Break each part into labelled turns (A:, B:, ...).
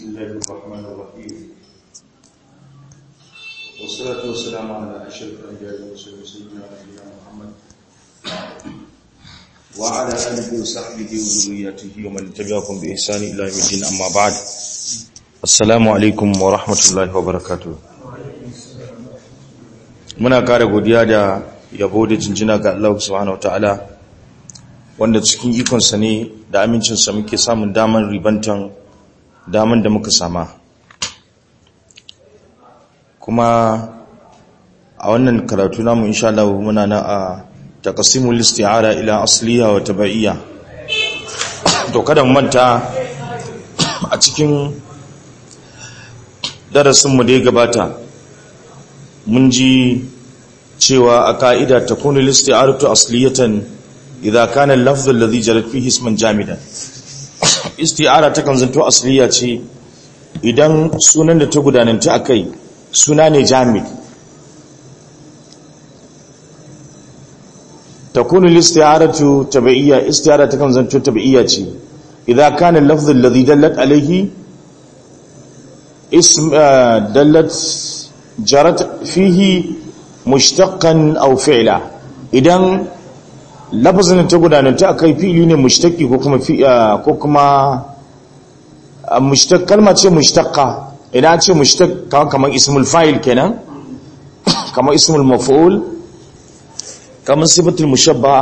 A: الله الرحمن الرحيم والصلاة والسلام على أشرف الأنبياء والمرسلين سيدنا نبينا محمد وعلى آله وصحبه وذريته ومن تبعهم بإحسان إلى يوم الدين أما بعد السلام عليكم ورحمة الله وبركاته muna kare godiya da yabo da jinjina ga Allah subhanahu wataala wanda cikin ikonsa ne da amincinsa muke samun daman ribantan daman da muka sama kuma a wannan karatu namu insha Allah muna na a taqsimul isti'ara ila asliya wa tabaiyya to kada mu manta a cikin darasin mu da ya gabata mun ji cewa a ka'ida takunu listi'aratu asliyatan idza kana al-lafdh alladhi jarat fihi isman jamidan isti'ara ta kan zanto asliya ce idan sunan da ta gudananta akai suna ne jamid takunu listi'aratu tabi'iyya isti'ara ta kan zanto tabi'iyya ce idza kana al-lafdh alladhi dallat alayhi ism dallat jarat fihi mushtaqan aw fi'la idan lafazin ta gudananta akai fi'ili ne mushtaqi ko kuma ko kuma mushtaq kalma ce mushtaqqa idan ce mushtaq kamar ismul fa'il kenan kamar ismul maf'ul kamar sifatul mushabba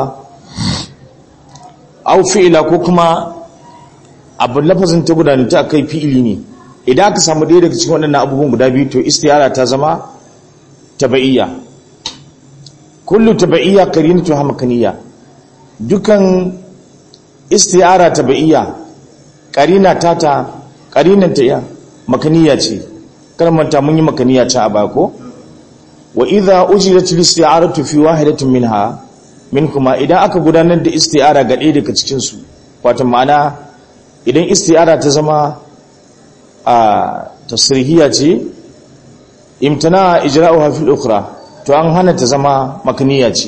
A: aw fi'la ko kuma abu lafazin ta gudananta akai fi'ili ne idan aka samu ɗaya daga cikin waɗannan abubuwan guda biyu to istiyara ta zama taba'iyya kullu taba'iyya qarinatu hamkaniya dukan istiyara taba'iyya qarina tata qarinan ta ya makaniya ce kalmanta mun yi makaniya ta a bako wa idha ujirat al-isti'aratu fi wahidatin minha minkuma idan aka gudanar da istiyara ga ɗaya daga cikin su wato ma'ana idan istiyara ta zama a tasrihiya ce imtana ijra'uha fil ukhra to an hana ta zama makniya ce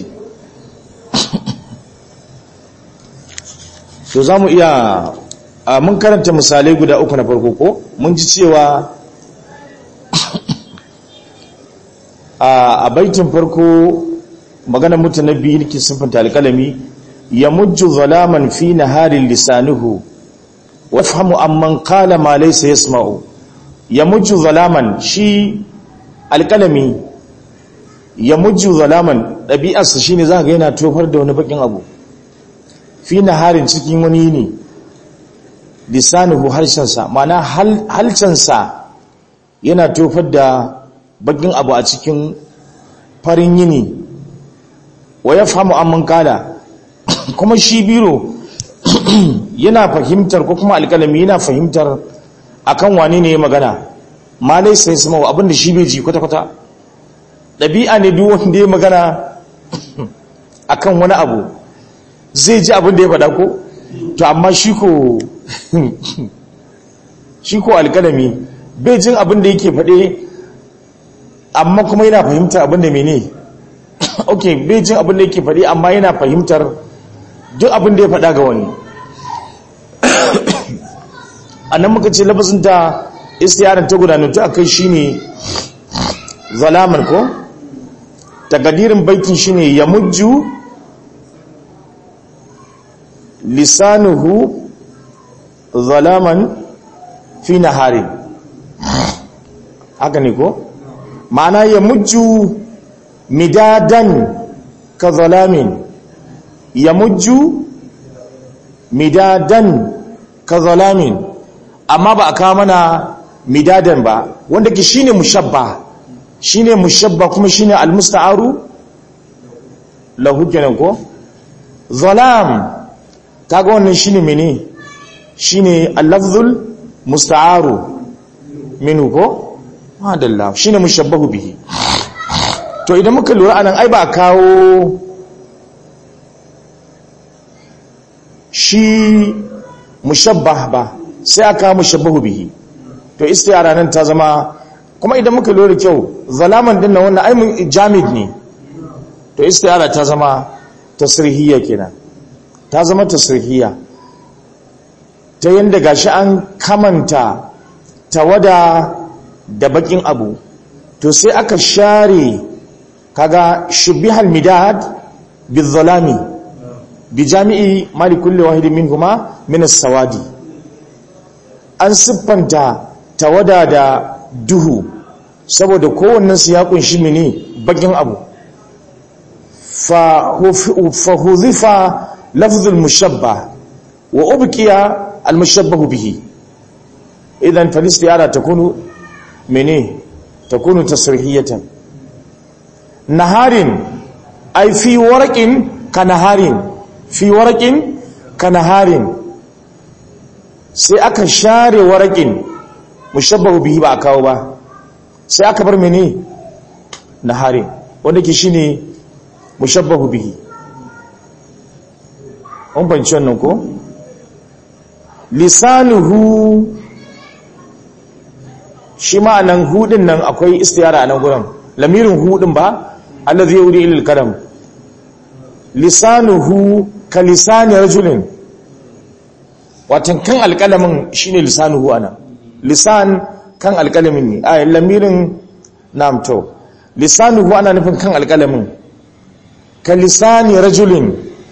A: to zamu iya mun karanta misalai guda uku na farko ko mun ji cewa a baitin farko maganar mutanabbi yake sifanta alkalami ya mujju zalaman fi naharin lisanuhu wafhamu amman qala ma laysa yasma'u yamujju zalaman shi alkalami yamujju zalaman dabi'arsa shine zaka ga yana tofar da wani bakin abu fi naharin cikin wani ne lisanuhu harshensa ma'ana halcansa yana tofar da bakin abu a cikin farin yini wa yafhamu amman qala kuma shi biro yana fahimtar ko kuma alƙalami yana fahimtar akan wane ne ya magana ma laisa ya sama abinda shi bai ji kwata-kwata ɗabi'a ne duk wanda ya magana akan wani abu zai ji abinda ya faɗa ko to amma shi ko shi ko alƙalami bai jin abinda yake faɗe amma kuma yana fahimtar abinda mene ok bai jin abinda yake faɗe amma yana fahimtar duk abinda ya faɗa ga wani a nan muka ce lafazin ta istiyarar ta gudanatu a kai shine zalaman ko takadirin baikin shine ya mujju lisanuhu zalaman fi nahari haka ne ko ma'ana ya mujju midadan ka zalamin ya mujju midadan ka zalamin amma ba a kawo mana midadan ba wanda ke shine mushabba shine mushabba kuma shine almusta'aru lahu kenan ko zalam kaga wannan shine mene shine al-lafzul musta'aru minhu ko madalla shine mushabbahu bihi to idan muka lura anan ai ba kawo shi mushabbah ba sai aka mushabbahu bihi to istiyara nan ta zama kuma idan muka lura kyau zalaman din nan wannan ai mun jamid ne to istiyara ta zama tasrihiyya kenan ta zama tasrihiyya ta yanda gashi an kamanta tawada da bakin abu to sai aka share kaga shubihal midad bizalami bi jami'i mali kulli wahidin minhuma min as-sawadi an siffanta tawada da duhu saboda kowannen su ya kunshi mini bakin abu fa huzifa lafzul mushabba wa ubqiya al mushabbahu bihi idan fal istiyara takunu mene takunu tasrihiyatan naharin ay fi warqin kanaharin fi warqin kanaharin sai aka share warqin mushabbahu bihi ba a kawo ba sai aka bar mene naharin wanda ke shine mushabbahu bihi an fahimci wannan ko lisanuhu shi ma'anan hudin nan akwai istiyara a nan gurin lamirin hudin ba allazi yuri ilil karam lisanuhu ka lisani rajulin watan kan alƙalamin shine lisanuhu ana lisan kan alƙalamin ne a lamirin namto lisanuhu ana nufin kan alƙalamin ka lisani rajulin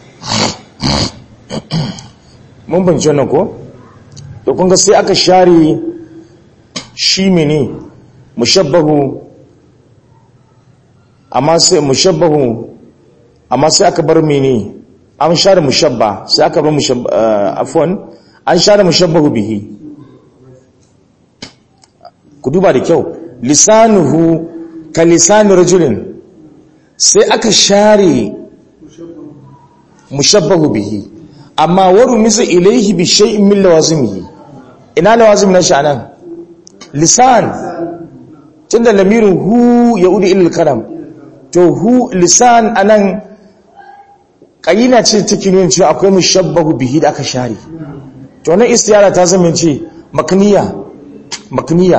A: mun bince wannan ko to kun ga sai aka share shi mene mushabbahu amma sai mushabbahu amma sai aka bar mene an share mushabba sai aka bar mushabba afwan an share mushabbahu bihi ku duba da kyau lisanuhu ka lisani rajulin sai aka share mushabbahu bihi amma waru miza ilaihi bi shay'in min lawazimihi ina lawazim na shi anan lisan tunda lamirin hu yaudi ila kalam to hu lisan anan kayina ce take nuna cewa akwai mushabbahu bihi da aka share to wannan istiyara ta zama ce makniya makniya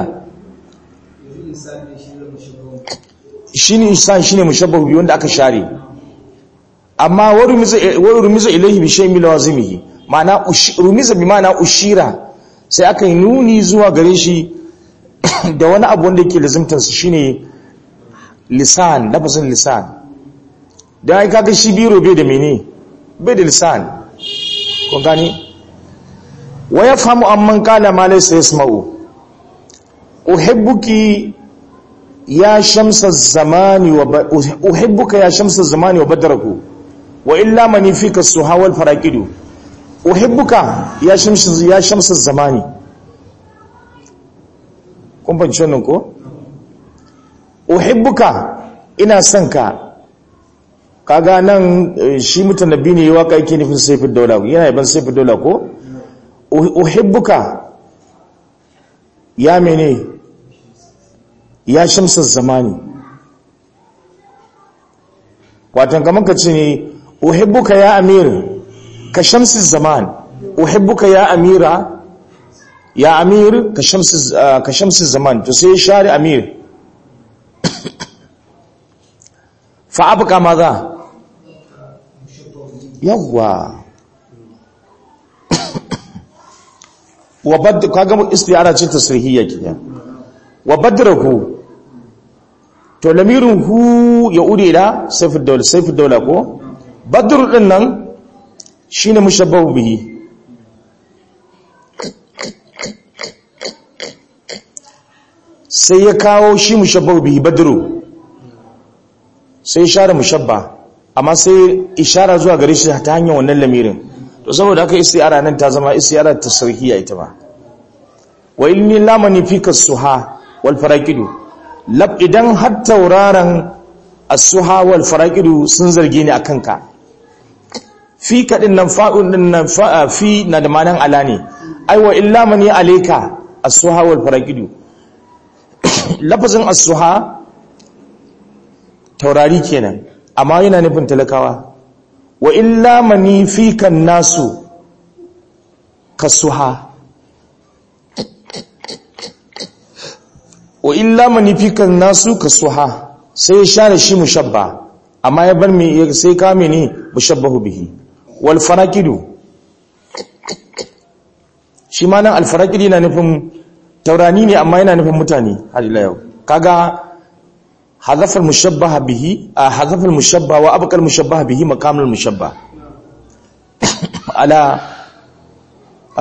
A: shine insan shine mushabbahu bihi wanda aka share amma wa rumiza ilaihi bi shay'in min lawazimihi ma'ana rumiza bi ma'ana ushira sai aka yi nuni zuwa gare shi da wani abu wanda yake lazimtar su shine lisan lafazin lisan dan ai kaga shi biro bai da mene bai da lisan kun gani wa yafhamu amman qala ma laysa yasma'u uhibbuki ya shamsa zamani wa uhibbuka ya shamsa zamani wa badraku wa illa mani fika suhawal faraqidu uhibbuka ya shamsu ya shamsu zamani kun fahimci wannan ko uhibbuka ina son ka kaga nan shi mutanabbi ne waka yake nufin saifin daula yana yaban saifin daula ko uhibbuka ya mene ya shamsu zamani watan kamar ka ce ne uhibbuka ya amir ka shamsi zaman uhibbuka ya amira ya amir ka shamsi ka shamsi zaman to sai share amir fa abqa maza yawa wa bad kaga istiyara ce tasrihiyya kiya wa badrahu to lamirin hu ya ude ila sayfud dawla sayfud dawla ko badr din nan shine mushabbahu bihi sai ya kawo shi mushabbahu bihi badru sai share mushabba amma sai ishara zuwa gare shi ta hanyar wannan lamirin to saboda haka istiyara nan ta zama istiyara tasrihiyya ita ba wa inni lamani fika suha wal faraqidu lab idan har tauraron as-suha wal faraqidu sun zarge ni akan ka fi kadin nan fa'un din nan fi na da manan ala ne ai wa illa man ya alayka as-suha wal faraqidu lafazin as-suha taurari kenan amma yana nufin talakawa wa illa mani fika nasu kasuha wa illa manifikan nasu ka suha sai ya share shi mushabba amma ya bar me sai ka mene mushabbahu bihi wal faraqidu shi ma nan al faraqidi na nufin taurani ne amma yana nufin mutane har ila yau kaga hazafal mushabbaha bihi a hazafal mushabba wa abqal mushabbaha bihi maqamul mushabba ala